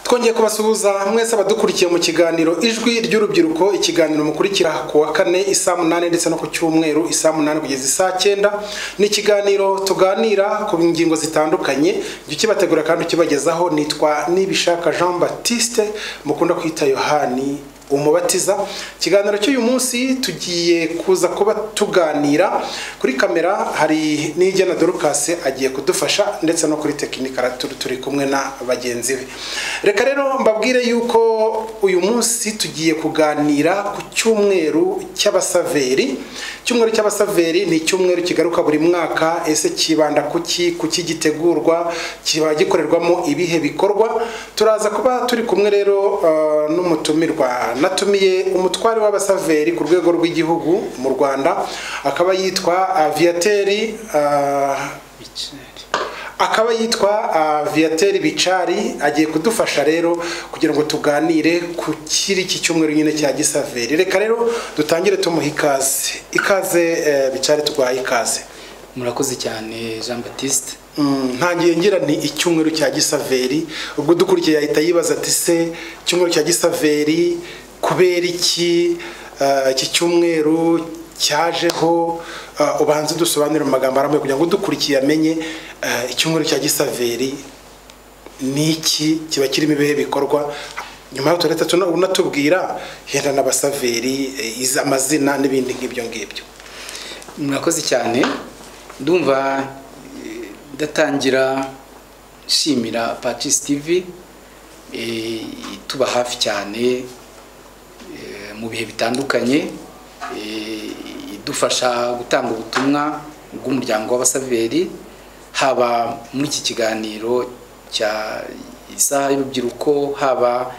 twongeye kubasuhuza mwese abadukurikiye mu kiganiro ijwi ry'urubyiruko ikiganiro mukurikira ku wa kane isaa munani ndetse no ku cyumweru isaa munani kugeza isaa cyenda ni ikiganiro tuganira ku ngingo zitandukanye jya ukibategura kandi ukibagezaho nitwa nibishaka jean batiste mukunda kwita yohani umubatiza ikiganiro cy'uyu munsi tugiye kuza kuba tuganira kuri kamera hari n'ijyana dorukasi agiye kudufasha ndetse no kuri tekinika turi turi kumwe na bagenzi be reka rero mbabwire yuko uyu munsi tugiye kuganira ku cyumweru cy'abasaveri icyumweru cy'abasaveri ni icyumweru kigaruka buri mwaka ese kibanda kuki kuki gitegurwa kiba gikorerwamo ibihe bikorwa turaza kuba turi kumwe rero uh, n'umutumirwa natumiye umutware w'abasaveri ku rwego rw'igihugu mu rwanda akaba yitwa aviyateri akaba yitwa aviyateri bicari agiye kudufasha rero kugira ngo tuganire ku kiri iki cyumweru nyine cya gisaveri reka rero dutangire tumuha ikaze ikaze eh, bicari twaha ikaze murakoze cyane jean batiste ntangiye ngira ni icyumweru cya gisaveri ubwo dukurikiye yahita yibaza ati se icyumweru cya gisaveri kubera iki Ah, iki cyumweru cyajeho Ah, ubanze dusobanurire mu magambo arambuye kugira ngo udukurikiye amenye ah, icyumweru cya gisaveri ni iki kiba kirimo ibihe bikorwa nyuma y'aho turahita tuna- unatubwira henda n'abasaveri eh, izi- amazina n'ibindi nk'ibyo ngibyo murakoze cyane ndumva eh, ndatangira nshimira pacis tv eh, ituba hafi cyane eh, mu bihe bitandukanye eh, idufasha gutanga ubutumwa bw'umuryango w'abasaveri haba muri iki kiganiro cya isaha y'urubyiruko haba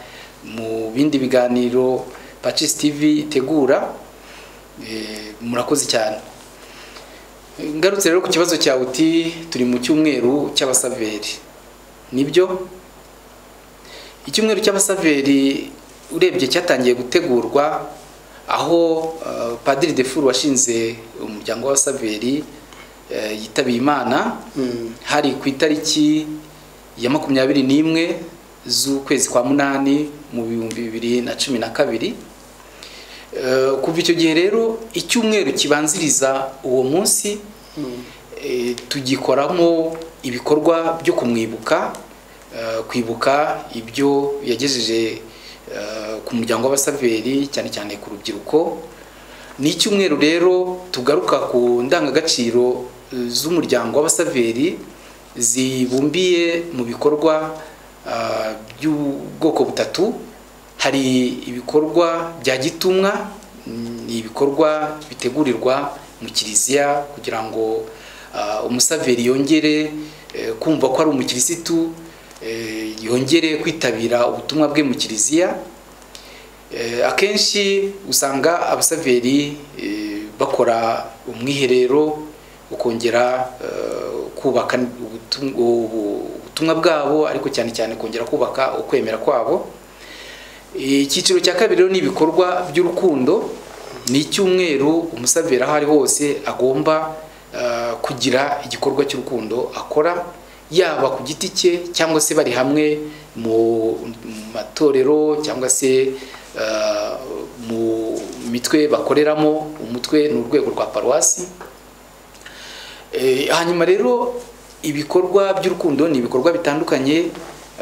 mu bindi biganiro pacis tv itegura Eh, murakoze cyane ngarutse rero ku kibazo cyawe uti turi mu cyumweru cy'abasaveri nibyo icyumweru cy'abasaveri urebye cyatangiye gutegurwa aho eh, padiri defuru washinze umuryango w'abasaveri eh, yitabiye imana hari ku itariki ya makumyabiri n'imwe z'ukwezi kwa munani mu bihumbi bibiri na cumi na kabiri Eh, kuva icyo gihe rero icyumweru kibanziriza uwo munsi eh, tugikoramo ibikorwa byo kumwibuka eh, kwibuka ibyo yagejeje eh, ku muryango w'abasaveri cyane cyane ku rubyiruko ni icyumweru rero tugaruka ku ndangagaciro eh, z'umuryango w'abasaveri zibumbiye mu bikorwa ah, by'ubwoko butatu hari ibikorwa bya gitumwa mm, ni ibikorwa bitegurirwa mu kiliziya kugira ngo ah, umusaveri yongere eh, kumva ko ari umukirisitu eh, yongere kwitabira ubutumwa bwe mu kiliziya Eh, akenshi usanga abasaveri eh, bakora umwiherero ukongera eh, kubaka ubutum- ubu- ubutumwa bwabo ariko cyane cyane kongera kubaka ukwemera kwabo icyiciro cya kabiri rero ni ibikorwa by'urukundo ni icyumweru umusaveri aho ari hose agomba eh, kugira igikorwa cy'urukundo akora yaba ku giti cye cyangwa se bari hamwe mu mu matorero cyangwa se eh, mu mitwe bakoreramo umutwe ni urwego rwa paruwasi Eh, hanyuma rero ibikorwa by'urukundo ni ibikorwa bitandukanye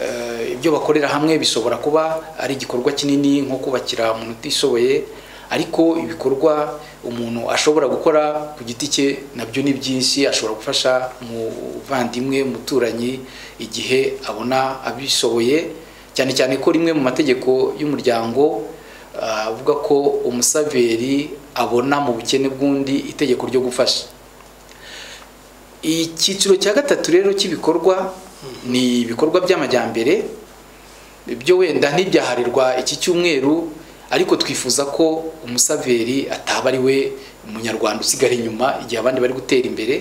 eh, ibyo bakorera hamwe bishobora kuba ari igikorwa kinini nko kubakira umuntu utishoboye ariko ibikorwa umuntu ashobora gukora ku giti cye nabyo ni byinshi ashobora gufasha umuvandimwe umuturanyi igihe abona abishoboye cyane cyane ko rimwe mu mategeko y'umuryango ah, avuga ko umusaveri abona mu bukene bw'undi itegeko ryo gufasha icyiciro cya gatatu rero cy'ibikorwa ni ibikorwa by'amajyambere ibyo wenda ntibyaharirwa iki cyumweru ariko twifuza ko umusaveri ataba ari we munyarwanda usigara inyuma igihe abandi bari gutera imbere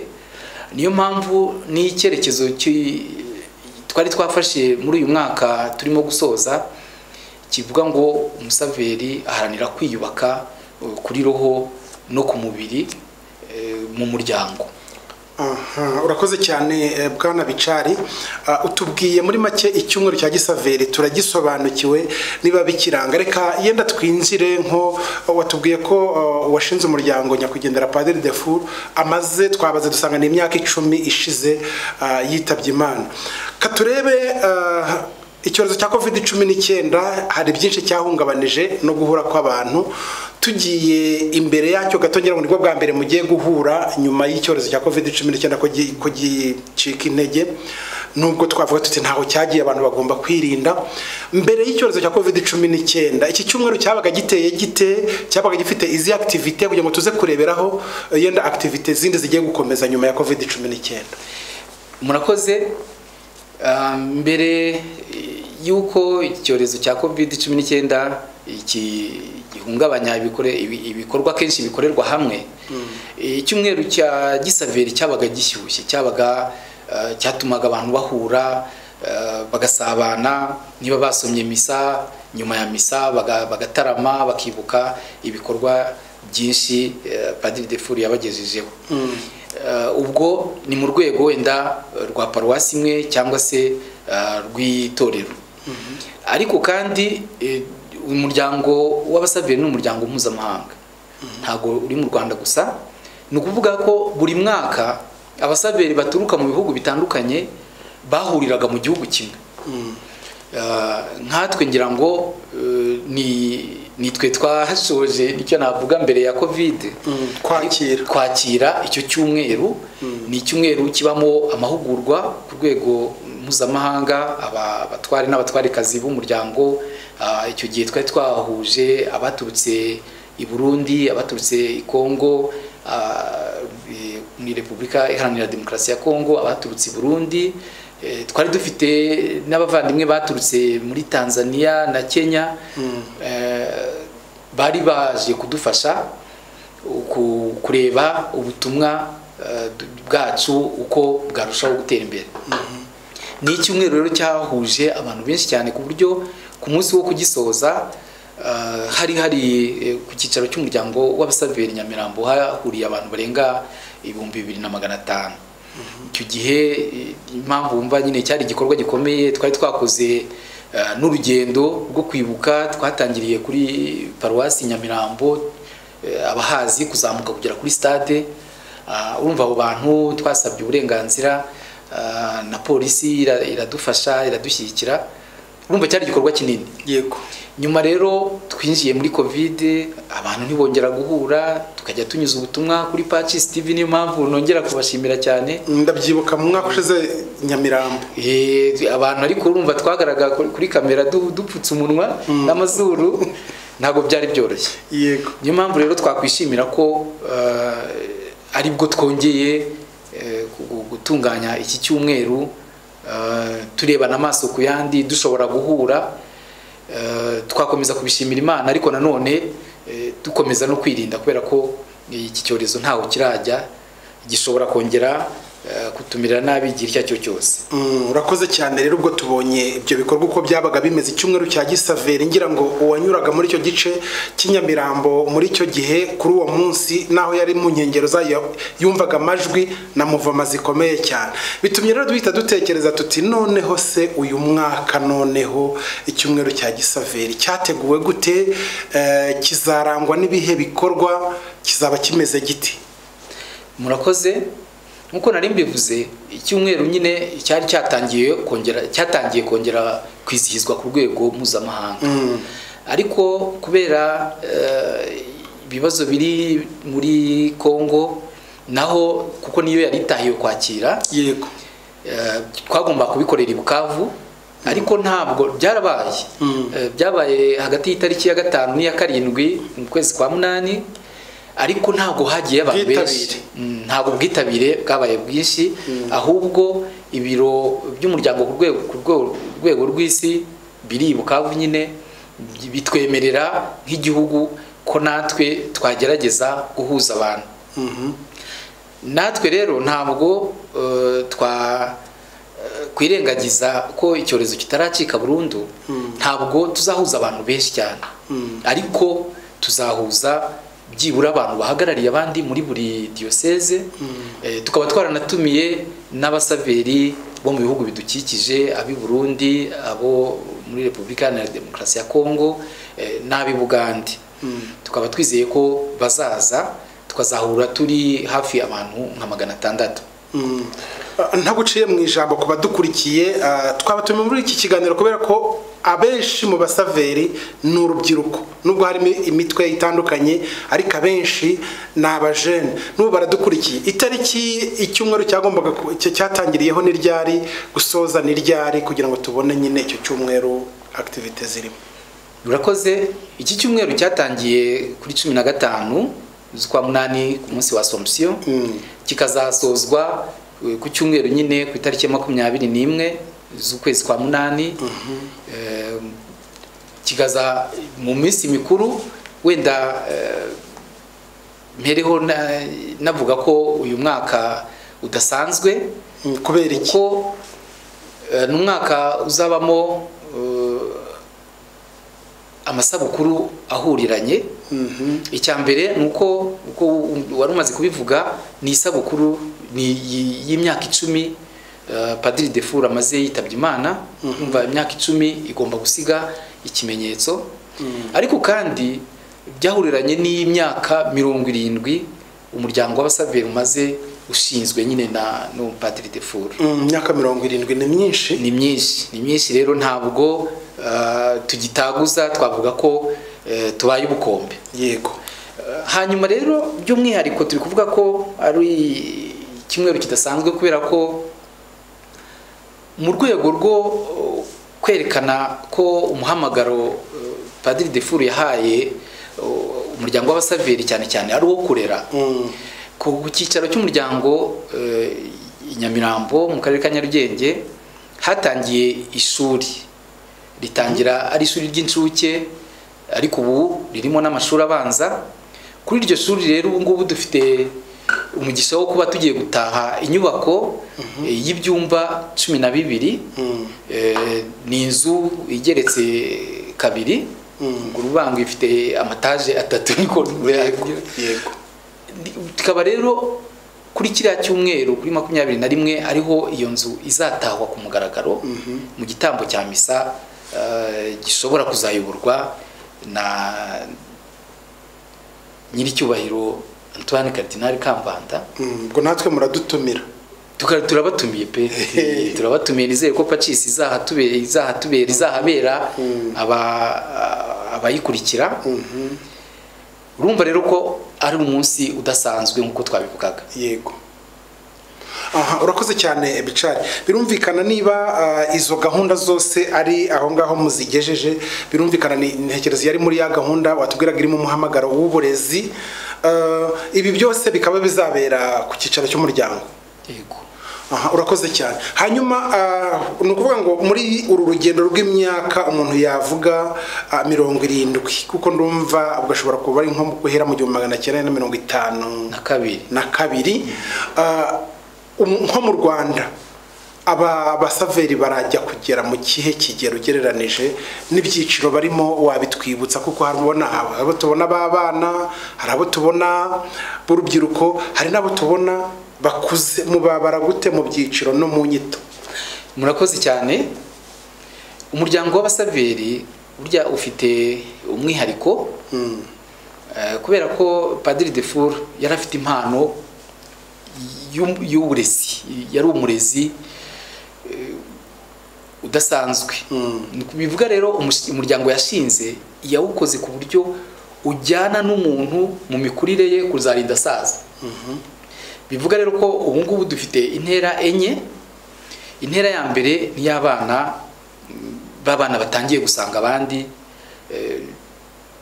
niyo mpamvu n'icyerekezo cy'i- twari twafashe muri uyu mwaka turimo gusoza kivuga ngo umusaveri aharanira kwiyubaka eh, kuri roho no ku mubiri eh, mu muryango Aha, urakoze cyane eh, bwana bicari Ah, utubwiye muri make icyumweru cya gisaveri turagisobanukiwe niba bikiranga reka yenda twinjire nko oh, watubwiye ko oh, washinze umuryango nyakwigendera padiri defour amaze twabaze dusanga ni imyaka icumi ishize ah, yitabye imana katurebe ah, icyorezo cya covid cumi n'icyenda hari byinshi cyahungabanije no guhura kw'abantu tugiye imbere yacyo gato ngira ngo nibwo bwa mbere mugiye guhura nyuma y'icyorezo cya covid cumi n'icyenda ko gi- ko gicika intege nubwo twavuga tuti ntaho cyagiye abantu bagomba kwirinda mbere y'icyorezo cya covid cumi n'icyenda iki cyumweru cyabaga giteye gite cyabaga gifite izi activite kugira ngo tuze kureberaho eh, yenda activite zindi zigiye gukomeza nyuma ya covid cumi n'icyenda murakoze Ah, mbere eh, y'uko icyorezo cya covid cumi n'icyenda iki gihungabanya ibikore- ibi- ibikorwa kenshi bikorerwa hamwe Eh, icyumweru cya gisaveri cyabaga gishyushye cyabaga eh, cyatumaga abantu bahura eh, bagasabana niba basomye misa nyuma ya misa baga- bagatarama bakibuka ibikorwa byinshi eh, padiri defuri yabagejejeho Eh, ubwo ni mu rwego wenda eh, rwa paruwasi imwe cyangwa se eh, rw'itorero ariko kandi eh, umuryango w'abasaveri ni umuryango mpuzamahanga ntabwo uri mu rwanda gusa ni ukuvuga ko buri mwaka abasaveri baturuka mu bihugu bitandukanye bahuriraga mu gihugu kimwe Ah, nkatwe ngira ngo eh, ni nitwe twashoje icyo navuga mbere ya covid Mm, kwakira. kwakira icyo cyumweru ni icyumweru kibamo amahugurwa ku rwego mpuzamahanga aba- abatwari n'abatwarikazi b'umuryango Ah, icyo gihe twari twahuje abaturutse i burundi abaturutse i kongo ah, eh, muri repubulika iharanira demokarasi ya kongo abaturutse i burundi Eh, twari dufite n'abavandimwe baturutse muri tanzania na kenya Eh, bari baje kudufasha ku- kureba ubutumwa eh, du- bwacu uko bwarushaho gutera imbere ni icyumweru rero cyahuje abantu benshi cyane ku buryo ku munsi wo kugisoza eh, hari hari eh, ku cyicaro cy'umuryango w'abasaveri nyamirambo hahuriye abantu barenga ibihumbi bibiri na magana atanu icyo gihe eh, impamvu wumva nyine cyari igikorwa gikomeye twari twakoze eh, n'urugendo rwo kwibuka twatangiriye kuri paruwasi nyamirambo eh, abahazi kuzamuka kugera kuri stade Ah, urumva abo bantu twasabye uburenganzira ah, na polisi ira- iradufasha iradushyigikira urumva cyari igikorwa kinini yego nyuma rero twinjiye muri covid abantu ntibongera guhura tukajya tunyuza ubutumwa kuri pacis tv niyo mpamvu nongera kubashimira cyane ndabyibuka mu mwaka ushize nyamirambo Eh, abantu ariko urumva twagaragara kuri kuri kamera du- dupfutse umunwa n'amazuru ntabwo byari byoroshye yego niyo mpamvu rero twakwishimira ko eh, ari bwo twongeye eh, gu- gutunganya iki cyumweru eh, turebana amaso ku yandi dushobora guhura eh, twakomeza kubishimira imana ariko nanone eh, dukomeza no kwirinda kubera ko iki cyorezo ntaho kirajya gishobora kongera eh, kutumirira nabi igihe icyo ari cyo cyose Mm, urakoze cyane rero ubwo tubonye ibyo bikorwa uko byabaga bimeze icyumweru cya gisaveri ngira ngo uwanyuraga muri icyo gice cy'inyamirambo muri icyo gihe kuri uwo munsi naho yari mu nkengero zayo yumvaga amajwi na muvoma zikomeye cyane bitumye rero duhita dutekereza tuti noneho se uyu mwaka noneho icyumweru cya gisaveri cyateguwe gute Eh, kizarangwa n'ibihe bikorwa kizaba kimeze giti murakoze nkuko nari mbivuze icyumweru nyine cyari cyatangiye kongera cyatangiye kongera kwizihizwa ku rwego mpuzamahanga ariko kubera eh, ibibazo biri muri kongo naho kuko niyo yari itahiwe kwakira yego Eh, twagomba kubikorera i bukavu ariko ntabwo byarabaye Eh, byabaye hagati y'itariki ya gatanu n'iya karindwi mu kwezi kwa munani ariko ntabwo hagiye abantu benshi Bwitabire. Mm, ntabwo ubwitabire bwabaye bwinshi ahubwo ibiro by'umuryango ku rwego- ku rwego- rwego rw'isi biri i bukavu nyine bi- bitwemerera nk'igihugu ko natwe twagerageza guhuza abantu natwe rero ntabwo eh, twa eh, kwirengagiza ko icyorezo kitaracika burundu ntabwo tuzahuza abantu benshi cyane ariko tuzahuza byibura abantu bahagarariye abandi muri buri diyoseze Eh, tukaba twaranatumiye n'abasaveri bo mu bihugu bidukikije ab'i Burundi abo muri Repubulika Iharanira Demokarasi ya Kongo eh, n'ab'i Bugande tukaba twizeye ko bazaza tukazahura turi hafi abantu nka magana atandatu ntaguciye mu ijambo ku badukurikiye ah, twabatumiye muri iki kiganiro kubera ko abenshi mu basaveri ni urubyiruko nubwo harimo imitwe itandukanye ariko abenshi ni abajene n'ubu baradukurikiye itariki icyumweru cyagombaga ku- cya- cyatangiriyeho ni ryari gusoza ni ryari kugira ngo tubone nyine icyo cyumweru akitivite zirimo Murakoze iki cyumweru cyatangiye kuri cumi na gatanu z'ukwa munani ku munsi wa Assumption Mm. kikazasozwa eh, ku cyumweru nyine ku itariki ya makumyabiri n'imwe z'ukwezi kwa munani Eh, kikaza mu minsi mikuru wenda eh, mpereho na- navuga ko uyu mwaka udasanzwe Mm, kubera iki kuko eh, ni umwaka uzabamo eh, amasabukuru ahuririranye Mhm. icya mbere ni uko uko wari umaze kubivuga ni isabukuru ni y- y'imyaka icumi eh, padiri defur amaze yitabye imana umva imyaka icumi igomba gusiga ikimenyetso ariko kandi byahuriranye n'imyaka mirongo irindwi umuryango w'abasaveri umaze ushinzwe nyine na n'upadiri defur Mm, imyaka mirongo irindwi ni myinshi ni myinshi ni myinshi rero ntabwo eh, tugitaguza twavuga ko eh, tubaye ubukombe yego Eh, hanyuma rero by'umwihariko turi kuvuga ko ari icyumweru kidasanzwe kubera ko mu rwego rwo eh, kwerekana ko umuhamagaro eh, padiri defuru yahaye eh, umuryango w'abasaveri cyane cyane ari uwo kurera Mm. ku cyicaro cy'umuryango eh, i Nyamirambo mu karere ka Nyarugenge hatangiye ishuri ritangira ari ishuri ry'incuke ariko ubu ririmo n'amashuri abanza kuri iryo shuri rero ubu ngubu dufite umugisha wo kuba tugiye gutaha inyubako eh, y'ibyumba cumi na bibiri Mm. Eh, ni inzu igeretse kabiri Mm. urubango ifite amataje atatu niko yego tukaba rero kuri kiriya cyumweru kuri makumyabiri na rimwe ariho iyo nzu izatahwa ku mugaragaro mu gitambo cya misa eh, gishobora kuzayoborwa na nyiricyubahiro antoine cardinal kambanda Mm, ubwo natwe muradutumira Tuka- turabatumiye pe turabatumiye nizere ko pacisi izahatubera izahatubera izahabera aba- abayikurikira urumva rero ko ari umunsi udasanzwe nk'uko twabivugaga yego aha urakoze cyane bicari birumvikana niba ah, izo gahunda zose ari aho ngaho muzigejeje birumvikana ni intekerezo yari muri ya gahunda watubwiraga irimo umuhamagaro w'uburezi Ah, ibi byose bikaba bizabera ku cyicaro cy'umuryango yego aha urakoze cyane hanyuma ah, ni ukuvuga ngo muri uru rugendo rw'imyaka umuntu yavuga ah, mirongo irindwi kuko ndumva ugashobora kuba ari nko guhera mu gihumbi magana cyenda na mirongo itanu na kabiri na kabiri ah, um- nko mu rwanda aba basaveri barajya kugera mu kihe kigero ugereranije n'ibyiciro barimo wabitwibutsa kuko hari ubona haba- abo tubona b'abana hari abo tubona b'urubyiruko hari n'abo tubona bakuze mubabara gute mu byiciro no mu nyito murakoze cyane umuryango w'abasaveri burya ufite umwihariko eh, kubera ko padiri defur yari afite impano y'u- y'uburezi yari umurezi eh, udasanzwe bivuga rero umush- umuryango yashinze yawukoze ku buryo ujyana n'umuntu mu mikurire ye kuzarinda asaza bivuga rero ko ubu ngubu dufite intera enye intera ya mbere ni iy'abana mm, b'abana batangiye gusanga abandi eh,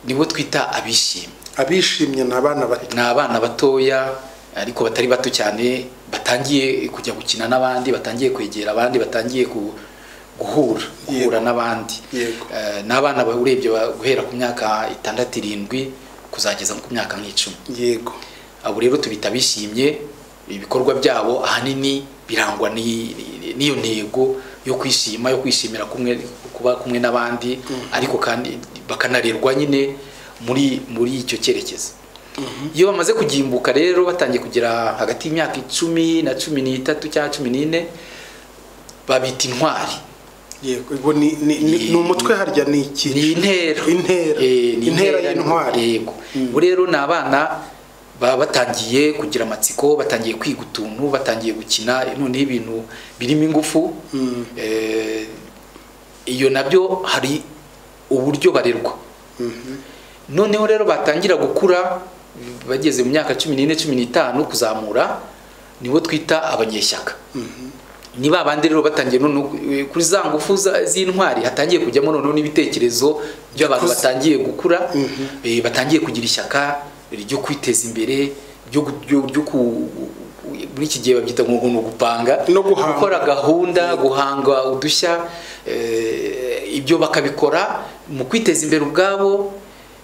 nibo twita abishimye abishimye ni abana bato ni abana batoya ariko batari bato cyane batangiye kujya gukina n'abandi batangiye kwegera abandi batangiye ku- guhura guhura n'abandi Yego. Eh, ni abana ba- urebye ba- guhera ku myaka itandatu irindwi kuzageza ku myaka nk'icumi yego abo rero tubita bishimye ibikorwa byabo ahanini birangwa ni- ni- n'iyo ntego yo kwishima yo kwishimira kumwe kuba kumwe n'abandi ariko kandi bakanarerwa nyine muri muri icyo cyerekezo iyo bamaze kugimbuka rero batangiye kugera hagati y'imyaka icumi na cumi n'itatu cyangwa cumi n'ine babita intwari yego ubwo ni ni- ni- ni umutwe harya ni iki ni intera intera Eh, ni intera y'intwari yego ubu rero ni abana baba batangiye kugira amatsiko batangiye kwiga utuntu batangiye gukina noneho ibintu birimo ingufu Mm. Eh, iyo nabyo hari uburyo barerwa noneho rero batangira gukura bageze mu myaka cumi n'ine cumi n'itanu kuzamura nibo twita abanyeshyaka ni ba bandi rero batangiye noneho kuri za ngufu za- z'intwari hatangiye kujyamo noneho n'ibitekerezo by'abantu Yakuze. batangiye gukura Mhm. eh, batangiye kugira ishyaka ryo kwiteza imbere ryo gu- ryo- ryo ku muri iki gihe babyita ngo ngo ni ugupanga No guhanga. gukora gahunda guhanga udushya eh, ibyo bakabikora mu kwiteza imbere ubwabo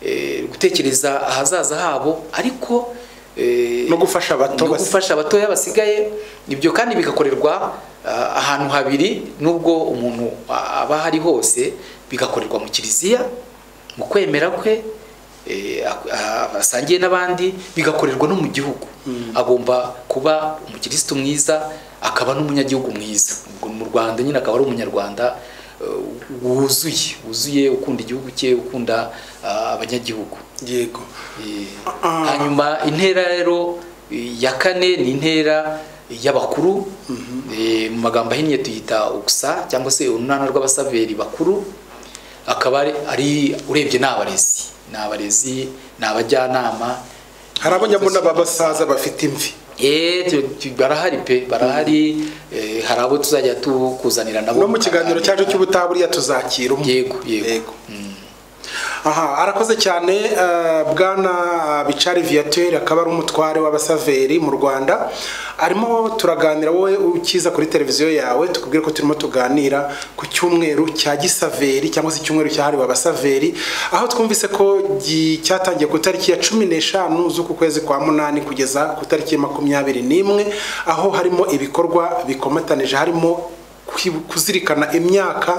eh, gutekereza ahazaza habo ariko eh, no gufasha abato no basi- gufasha abatoya basigaye ibyo kandi bigakorerwa ah, ahantu habiri nubwo umuntu aba ahari hose bigakorerwa mu kiliziya mu kwemera kwe eh, ak- ah, asangiye n'abandi bigakorerwa no mu gihugu agomba kuba umukirisitu mwiza akaba n'umunyagihugu mwiza ubwo mu rwanda nyine akaba ari umunyarwanda eh, wuzuye wuzuye ukunda igihugu cye ukunda ah, abanyagihugu yego Eh, Ah. hanyuma intera rero eh, ya kane ni intera y'abakuru Eh, mu magambo ahinnye tuyita uksa cyangwa se urunana rw'abasaveri bakuru akaba ari- ari urebye ni abarezi ni abarezi ni abajyanama hari abanyabuna b'abasaza bafite imvi Eh, tu- tu- barahari pe barahari eh, hari abo tuzajya tukuzanira nabo no mu kiganiro cyacu cy'ubutaburiya tuzakira umwe yego yego aha arakoze cyane eh, bwana bicari viateur akaba ari umutware w'abasaveri mu rwanda arimo turaganira wowe ukiza kuri televiziyo yawe tukubwire ko turimo tuganira ku cyumweru cya gisaveri cyangwa se icyumweru cyahariwe abasaveri aho twumvise ko gi- cyatangiye ku itariki ya cumi n'eshanu z'uku kwezi kwa munani kugeza ku itariki ya makumyabiri n'imwe aho harimo ibikorwa bikomatanije harimo kwi- kuzirikana imyaka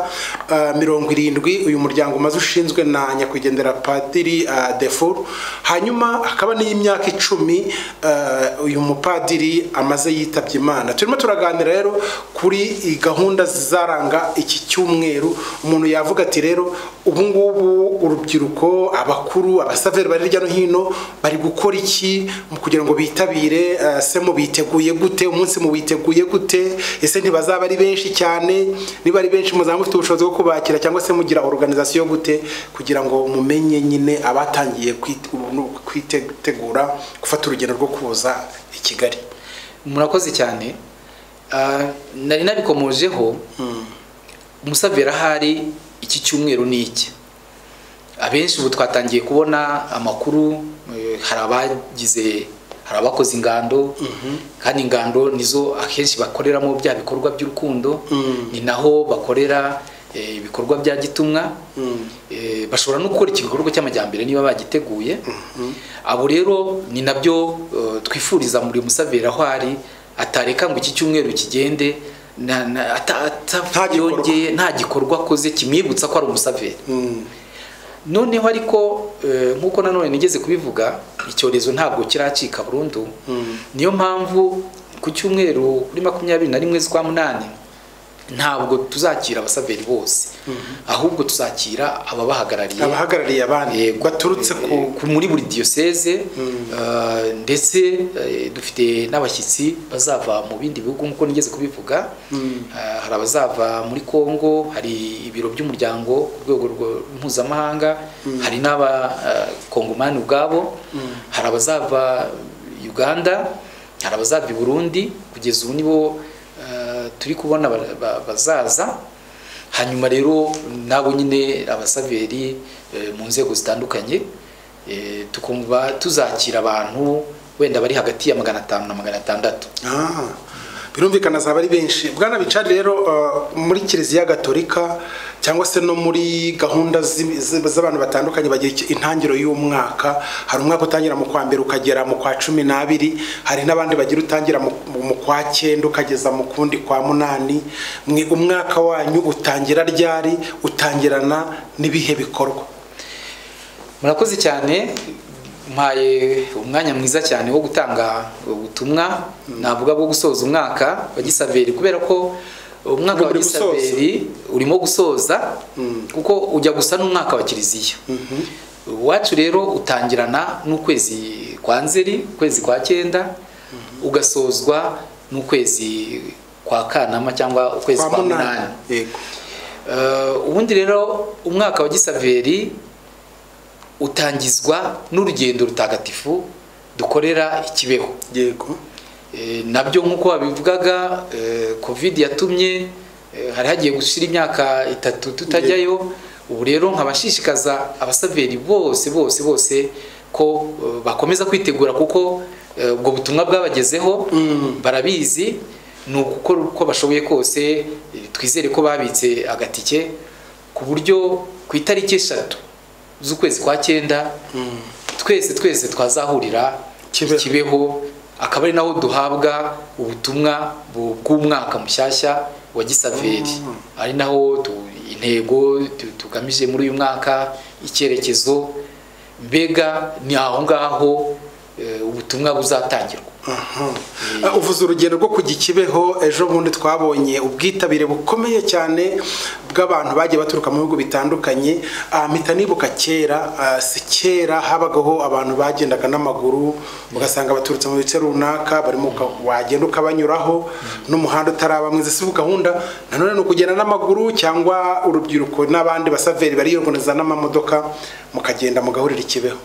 ah, mirongo irindwi uyu muryango umaze ushinzwe na nyakwigendera padiri ah, defur hanyuma hakaba n'iy'imyaka icumi ah, uyu mupadiri amaze yitabye imana turimo turaganira rero kuri i- gahunda zizaranga iki cyumweru umuntu yavuga ati rero ubu ngubu urubyiruko abakuru abasaveri bari hirya no hino bari gukora iki mu kugira ngo bitabire ah, se mubiteguye gute umunsi mubiteguye gute ese ntibazaba ari benshi cyane niba ari benshi muzaba mufite ubushobozi bwo kubakira cyangwa se mugira organization gute kugira ngo mumenye nyine abatangiye kwite- ubu- kwitegura gufata urugendo rwo kuza i kigali murakoze cyane Ah, nari nabikomojeho umusavera ahari iki cyumweru ni iki abenshi ubu twatangiye kubona amakuru eh, hari abagize hari abakoze ingando kandi ingando nizo akenshi bakoreramo bya bikorwa by'urukundo Mm. ni naho bakorera eh, ibikorwa bya gitumwa Mm. Eh, bashobora no gukora igikorwa cy'amajyambere niba bagiteguye abo rero ni nabyo eh, twifuriza muri musavera aho ari atareka ngo iki cyumweru kigende na- na- ata- ata- Nta gikorwa. yongeye- nta gikorwa akoze kimwibutsa ko ari umusaveri Mm. noneho ariko eh, nk'uko nanone nigeze kubivuga icyorezo ntabwo kiracika burundu Mm. niyo mpamvu ku cyumweru kuri makumyabiri na rimwe z'ukwa munani ntabwo tuzakira abasaveri bose ahubwo tuzakira ababahagarariye abahagarariye abandi Yego. baturutse ku Eh, muri buri diyoseze eh, ndetse eh, dufite n'abashyitsi bazava mu bindi bihugu nk'uko nigeze kubivuga Eh, hari abazava muri congo hari ibiro by'umuryango ku rwego rwo- mpuzamahanga hari n'abakongomani ubwabo hari abazava uganda hari abazava i burundi kugeza ubu nibo eh, turi kubona ba- ba- bazaza hanyuma rero nabo nyine abasaveri eh, mu nzego zitandukanye eh, tukumva tuzakira abantu wenda bari hagati ya magana atanu na magana atandatu Ah, birumvikana azaba ari benshi bwana bicari rero uh, muri kiliziya gatolika cyangwa se no muri gahunda zi- zi- z'abantu batandukanye bagira iki- intangiro y'umwaka hari umwaka utangira mu kwa mbere ukagera mu kwa cumi n'abiri hari n'abandi bagira utangira mu, mu- mu kwa cyenda ukageza mu kundi kwa munani mwe umwaka wanyu utangira ryari utangirana n'ibihe bikorwa murakoze cyane mpaye umwanya mwiza cyane wo gutanga ubutumwa navuga bwo gusoza umwaka wa gisaveri kubera ko Uri umwaka wa muri gusoza. gisaveri urimo gusoza kuko ujya gusa n'umwaka wa kiliziya iwacu rero utangirana n'ukwezi kwa nzeri ukwezi kwa cyenda ugasozwa n'ukwezi kwa kanama cyangwa ukwezi kwa munani yego Eh, ubundi rero umwaka wa gisaveri utangizwa n'urugendo rutagatifu dukorera ikibeho yego Eh, nabyo nk'uko wabivugaga eh, covid yatumye eh, hari hagiye gushira imyaka itatu tutajyayo ubu rero nkabashishikaza abasaveri bose bose bose ko eh, bakomeza kwitegura kuko eh, ubwo butumwa bwabagezeho Mm. barabizi ni ugukora uko bashoboye kose eh, twizere ko babitse agatike ku buryo ku itariki eshatu z'ukwezi kwa cyenda Mm. twese twese twazahurira Kibeho. kibeho akaba ari naho duhabwa ubutumwa bu- bw'umwaka mushyashya wa gisaveri ari naho tu- intego tu- tugamije muri uyu mwaka icyerekezo mbega ni aho ngaho eh, ubutumwa buzatangirwa Aha. Uh, uvuze urugendo rwo kujya ikibeho ejo bundi twabonye ubwitabire bukomeye cyane bw'abantu bagiye baturuka mu bihugu bitandukanye Ah, mpita nibuka kera ah, si kera habagaho abantu bagendaga n'amaguru ugasanga baturutse mu bice runaka barimo uka- wagenda ukabanyuraho n'umuhanda utaraba mwiza si gahunda nanone ni ukugenda n'amaguru cyangwa urubyiruko n'abandi basaveri bariyongoneza n'amamodoka mukagenda mugahurira ikibeho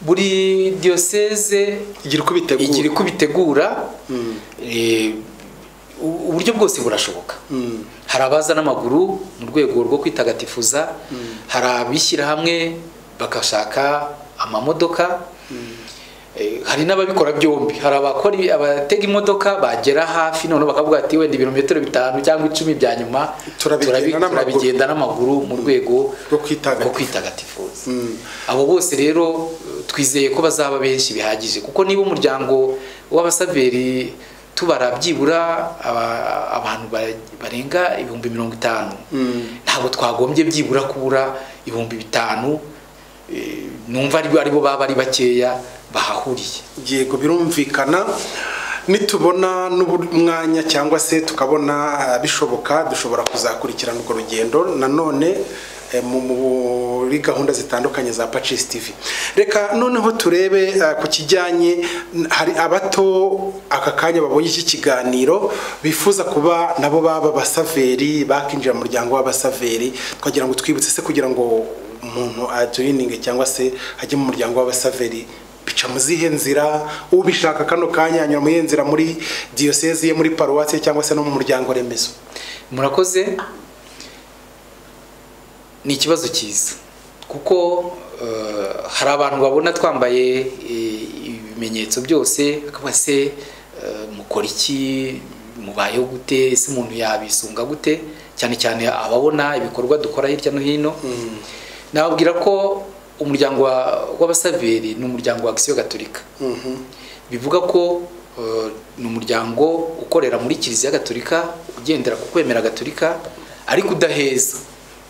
buri diyoseze igira uko bitegura igira uko bitegura eh, u- uburyo bwose burashoboka Mm. hari abaza n'amaguru mu rwego rwo kwitagatifuza hari abishyira hamwe bagashaka amamodoka Eh, hari n'ababikora byombi hari abakora ibi- abatega imodoka bagera hafi noneho bakavuga ati wenda ibirometero bitanu cyangwa icumi bya nyuma Turabigenda turabi- n'amaguru." turabigenda n'amaguru mu rwego Rwo kwitagatifuza. rwo kwitagatifuza Mm. abo bose rero eh, twizeye ko bazaba benshi bihagije kuko niba umuryango w'abasaveri tubara byibura aba- abantu ba- barenga ibihumbi mirongo itanu ntabwo twagombye byibura kubura ibihumbi bitanu eh, numva ari aribo baba ari bakeya bahahuriye yego birumvikana nitubona n'umwanya cyangwa se tukabona ah, bishoboka dushobora kuzakurikirana urwo rugendo nanone eh, mu- mu- muri gahunda zitandukanye za pacis tv reka noneho turebe ah, ku kijyanye n- hari abato aka kanya babonye iki kiganiro bifuza kuba nabo baba abasaveri bakinjira mu muryango w'abasaveri twagira ngo twibutse se kugira ngo umuntu ajoyininge cyangwa se ajye mu muryango w'abasaveri bica mu zihe nzira ubishaka kano kanya anyura mu iyihe nzira muri diyoseze ye muri paruwasi ye cyangwa se no mu muryango remezo murakoze ni ikibazo cyiza kuko eh, hari abantu babona twambaye eh, ibimenyetso byose akavuga se eh, mukora iki mubayeho gute ese umuntu yabisunga gute cyane cyane ababona ibikorwa dukora hirya no hino nababwira ko umuryango wa- w'abasaveri ni umuryango wa agisiyo gatolika bivuga ko eh, ni umuryango ukorera muri kiliziya gatolika ugendera ku kwemera gatolika ariko udaheza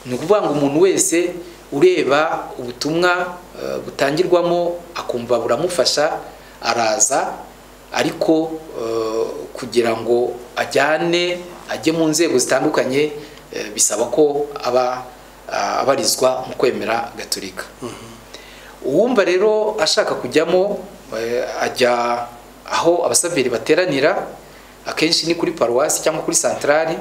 ni ukuvuga ngo umuntu wese ureba ubutumwa eh, butangirwamo akumva buramufasha araza ariko eh, kugira ngo ajyane ajye mu nzego zitandukanye eh, bisaba ko aba ah, abarizwa mu kwemera gatolika uwumva rero ashaka kujyamo eh, ajya aho abasaveri bateranira akenshi ni kuri paruwasi cyangwa kuri santarari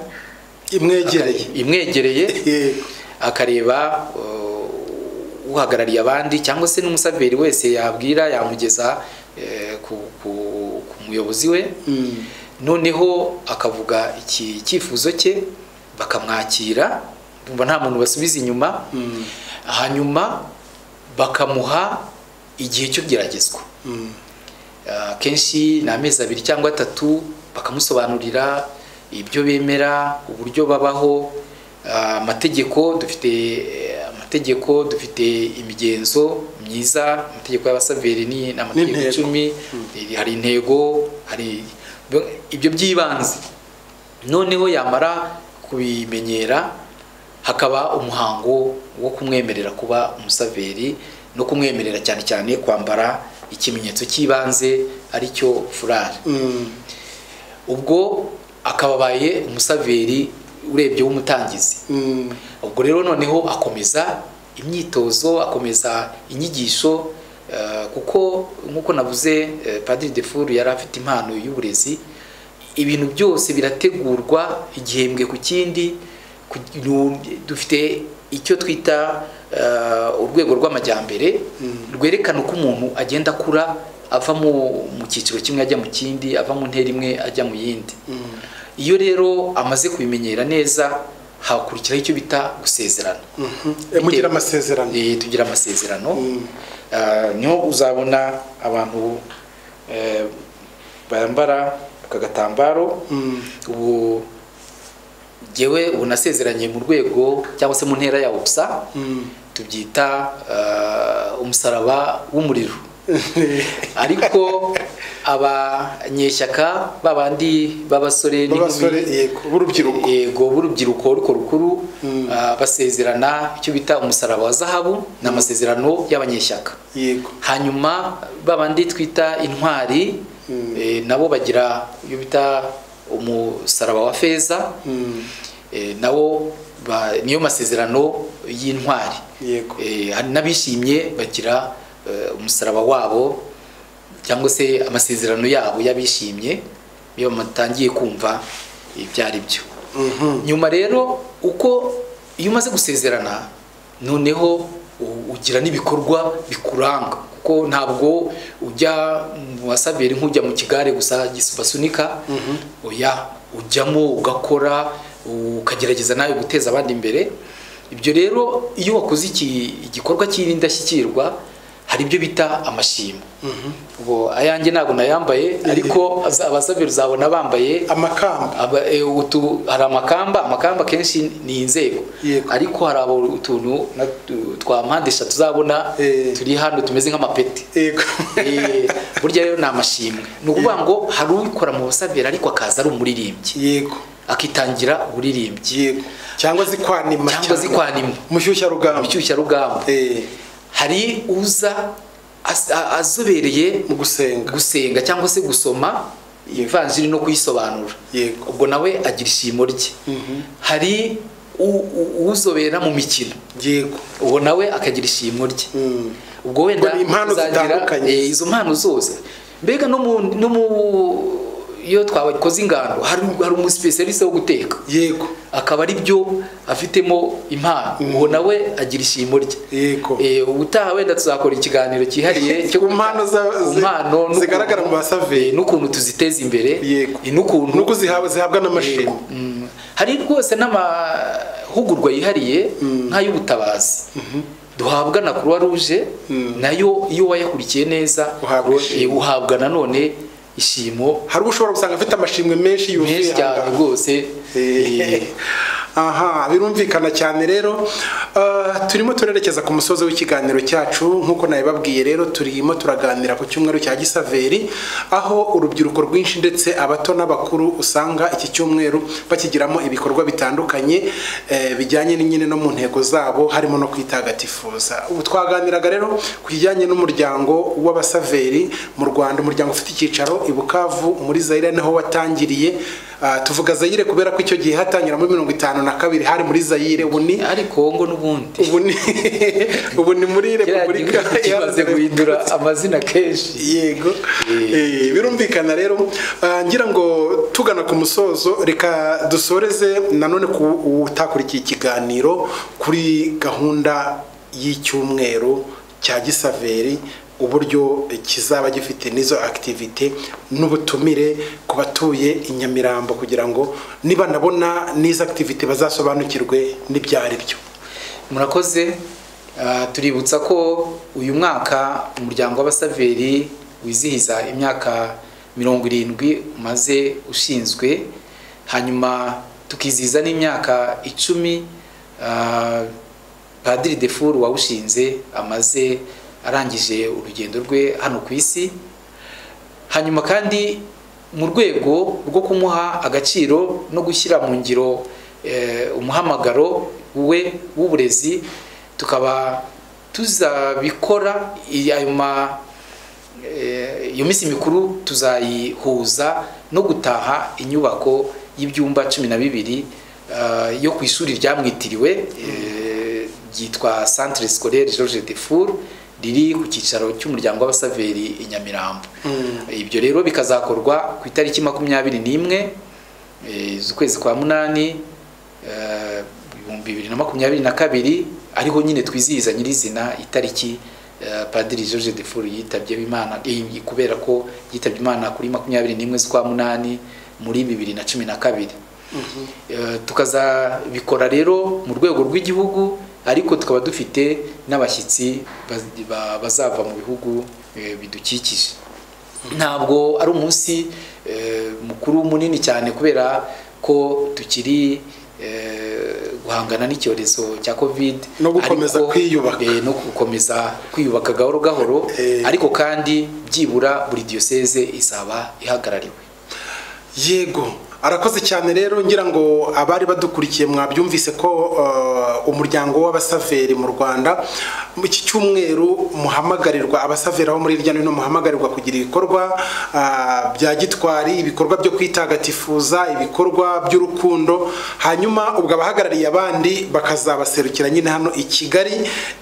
imwegereye imwegereye Yego. akareba uh, uhagarariye abandi cyangwa se n'umusaveri wese yabwira yamugeza eh, ku, ku, ku muyobozi we Mm. noneho akavuga iki icyifuzo cye bakamwakira umva nta muntu basubiza inyuma Mm. hanyuma bakamuha igihe cyo geragezwa Mm. Ah, kenshi ni amezi abiri cyangwa atatu bakamusobanurira ibyo bemera uburyo babaho ah, amategeko dufite eh, amategeko dufite imigenzo myiza amategeko y'abasaveri ni ni amategeko N'intego. icumi hari intego hari ibyo- ibyo by'ibanze noneho yamara kubimenyera hakaba umuhango wo kumwemerera kuba umusaveri no kumwemerera cyane cyane kwambara ikimenyetso cy'ibanze aricyo furari ubwo akaba abaye umusaveri urebye w'umutangizi ubwo rero noneho akomeza imyitozo akomeza inyigisho eh, kuko nk'uko navuze eh, padiri defuru yari afite impano y'uburezi ibintu byose birategurwa igihembwe ku kindi ku- nu- dufite icyo twita eh, urwego rw'amajyambere rwerekana uko umuntu agenda akura ava mu- mu cyiciro kimwe ajya mu kindi ava mu ntera imwe ajya mu yindi iyo rero amaze kubimenyera neza hakurikiraho icyo bita gusezerana Eh, mugira amasezerano Eh, tugira amasezerano Ah, niho uzabona abantu eh, bambara aka gatambaro Mm. ubu jyewe ubu nasezeranye mu rwego cyangwa se mu ntera ya ubusa Mm. tubyita ah, umusaraba w'umuriro ariko abanyeshyaka babandi b'abasore b'abasore n'inkumi yego b'urubyiruko yego b'urubyiruko ariko rukuru ah, basezerana icyo bita umusaraba wa zahabu ni amasezerano y'abanyeshyaka yego hanyuma babandi twita intwari eh, nabo bagira iyo bita umusaraba wa feza Mm. eh, nabo ba- niyo masezerano y'intwari Yego. Eh, hari n'abishimye bagira eh, umusaraba wabo cyangwa se amasezerano yabo y'abishimye iyo bamatangiye kumva ibyo ari byo nyuma rero uko iyo umaze gusezerana noneho u- ugira n'ibikorwa bikuranga kuko ntabwo ujya mu wasaberi nk'ujya mu kigare gusa gis- basunika oya ujyamo ugakora ukagerageza nawe guteza abandi imbere ibyo rero iyo wakoze iki- igikorwa cy'indashyikirwa hari ibyo bita amashimwe ubwo ayanjye ntabwo nayambaye ariko aza- abasaberi uzabona bambaye amakamba Aba- e, utu- hari amakamba amakamba akenshi ni inzego Yego. ariko hari abo utuntu na- tu- twa mpande eshatu uzabona Eh. turi hano tumeze nk'amapeti yego Eh, burya rero ni amashimwe ni ukuvuga ngo hari uwikora mu busabera ariko akaza ari umuririmbyi yego akitangira uburirimbyi yego cyangwa zikwanima cyangwa zikwanimwa mushyushya rugamba inshyushyarugamba eh hari uza as- a- azobereye mu gusenga gusenga cyangwa se gusoma ivanjiri no kuyisobanura Yego. ubwo nawe agira ishimo rye hari u- u- uzobera mu mikino yego ubwo nawe akagira ishimo rye Mm. ubwo wenda Ubwo ni impano uzagira, zitandukanye. eh, izo mpano zose mbega no mu no mu iyo twakoze ingando hari hari umuspecialiste wo guteka yego akaba ari byo afitemo impano uwo nawe agira ishimo rye Yego. Eh, ubutaha wenda tuzakora ikiganiro cyihariye cyo Ku mpano za- ku zi- mpano n'ukuntu- zigaragara mu basaveri. eh, n'ukuntu tuziteza imbere yego eh, n'ukuntu nuko zihabwa zihabwa n'amashimwe Mm. hari rwose n'amahugurwa yihariye nk'ay'ubutabazi duhabwa na croix rouge nayo iyo wayakurikiye neza Uhabwa ishimwe. eh, uhabwa nanone ishimo hari uwo ushobora gusanga afite amashimwe menshi yuzuye menshi aha cyane ngaha. rwose eh, aha birumvikana cyane rero Ah, turimo turerekeza ku musozi w'ikiganiro cyacu nk'uko nabibabwiye rero turimo turaganira ku cyumweru cya gisaveri aho urubyiruko rwinshi ndetse abato n'abakuru usanga iki cyumweru bakigiramo ibikorwa bitandukanye eh, bijyanye ni nyine no mu ntego zabo harimo no kwitagatifuza ubu twaganiraga rero ku kijyanye n'umuryango w'abasaveri mu rwanda umuryango ufite icyicaro i bukavu muri zayire niho watangiriye Ah, tuvuga zayire kubera ko icyo gihe hatangira muri mirongo itanu na kabiri hari muri zayire ubu ni ariko ngo n'ubundi ubu ni ubu ni muri kiriya repubulika gihugu kimaze guhindura amazina kenshi yego Eh, birumvikana rero Ah, ngira ngo tugana ku musozo reka dusoreze nanone ku utakurikiye ikiganiro kuri gahunda y'icyumweru cya gisaveri uburyo kizaba gifite n'izo activity n'ubutumire ku batuye i Nyamirambo kugira ngo niba nabona n'izo activity bazasobanukirwe n'ibyo ari byo murakoze Ah, tuributsa ko uyu mwaka umuryango w'abasaveri wizihiza imyaka mirongo irindwi umaze ushinzwe hanyuma tukizihiza n'imyaka icumi ah, padiri defuru wawushinze amaze arangije urugendo rwe hano ku isi hanyuma kandi mu rwego rwo kumuha agaciro no gushyira mu ngiro eh, umuhamagaro we w'uburezi tukaba tuzabikora iyi- ayo ma eh, iyo minsi mikuru tuzayihuza no gutaha inyubako y'ibyumba cumi na bibiri eh, yo ku ishuri ryamwitiriwe eh, ryitwa centre scolaire georges de four riri ku cyicaro cy'umuryango w'abasaveri i nyamirambo ibyo rero bikazakorwa ku itariki makumyabiri n'imwe eh, z'ukwezi kwa munani eh, ibihumbi bibiri na makumyabiri na kabiri ariho nyine twizihiza nyirizina itariki eh, padiri george de furu yitabye imana eh, kubera ko yitabye imana kuri makumyabiri n'imwe z'ukwa munani muri bibiri na cumi na kabiri Eh, tukazabikora rero mu rwego rw'igihugu ariko tukaba dufite n'abashyitsi baz- ba- bazava mu bihugu eh, bidukikije ntabwo ari umunsi eh, mukuru munini cyane kubera ko tukiri eh, guhangana n'icyorezo cya covid No gukomeza ariko, kwiyubaka. eh, no gukomeza kwiyubaka gahoro gahoro Eh. ariko kandi byibura buri diyoseze izaba ihagarariwe yego arakoze cyane rero ngira ngo abari badukurikiye mwabyumvise ko eh, umuryango w'abasaveri mu rwanda mu iki cyumweru muhamagarirwa abasaveri aho muri hirya no hino muhamagarirwa kugira ibikorwa ah, bya gitwari ibikorwa byo kwitagatifuza ibikorwa by'urukundo hanyuma ubwo abahagarariye abandi bakazabaserukira nyine hano i kigali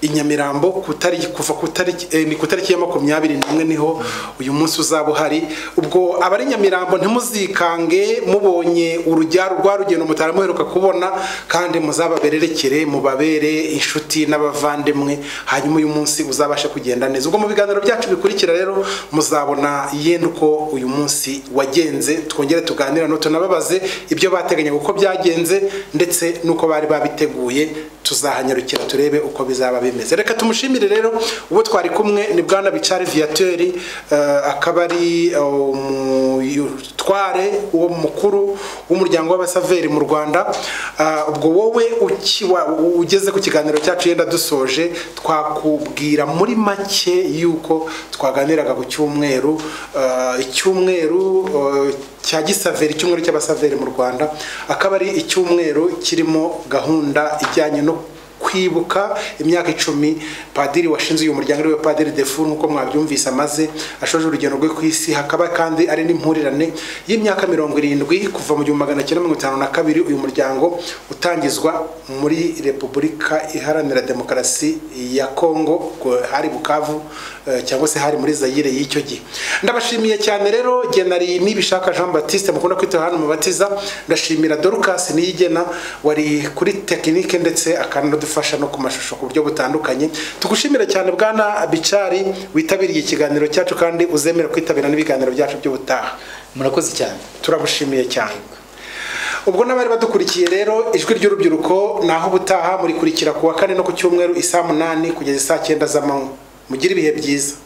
i nyamirambo ku tariki- kuva ku tariki eh, ni ku tariki ya makumyabiri n'imwe niho uyu munsi uzaba uhari ubwo abari nyamirambo ntimuzikange mubonye urujya rwa rugendo mutara muheruka kubona kandi muzababererekere mubabere inshuti n'abavandimwe hanyuma uyu munsi uzabashe kugenda neza ubwo mu biganiro byacu bikurikira rero muzabona yenda uko uyu munsi wagenze twongere tuganire no tunababaze ibyo bateganya uko byagenze ndetse n'uko bari babiteguye tuzahanyarukira turebe uko bizaba bimeze reka tumushimire rero uwo twari kumwe ni bwana bicari viateur akaba ari eh, umutware uwo mukuru w'umuryango w'abasaveri mu rwanda Ah, ubwo wowe uki- wa- ugeze ku kiganiro cyacu yenda dusoje twakubwira muri make yuko twaganiraga ku cyumweru Ah, icyumweru eh, cya gisaveri icyumweru cy'abasaveri mu rwanda akaba ari icyumweru kirimo gahunda ijyanye no kwibuka imyaka icumi padiri washinze uyu muryango ariwe padiri defu nk'uko mwabyumvise amaze ashoje urugendo rwe ku isi hakaba kandi ari n'impurirane y'imyaka mirongo irindwi kuva mu gihumbi magana cyenda mirongo itanu na kabiri uyu muryango utangizwa muri repubulika iharanira demokarasi ya kongo ku- hari bukavu eh, cyangwa se hari muri zayire y'icyo gihe ndabashimiye cyane rero genari nibishaka jean batiste mukunda kwita hano mubatiza ndashimira dorcas niyigena wari kuri tekinike ndetse akanadufasha no ku mashusho ku buryo butandukanye tugushimira cyane bwana bicari witabiriye ikiganiro cyacu kandi uzemera kwitabira n'ibiganiro byacu by'ubutaha murakoze cyane turagushimiye cyane ubwo n'abari badukurikiye rero ijwi ry'urubyiruko naho ubutaha murikurikira ku wa kane no ku cyumweru i saa munani kugeza isaa cyenda z'amanywa mugire ibihe byiza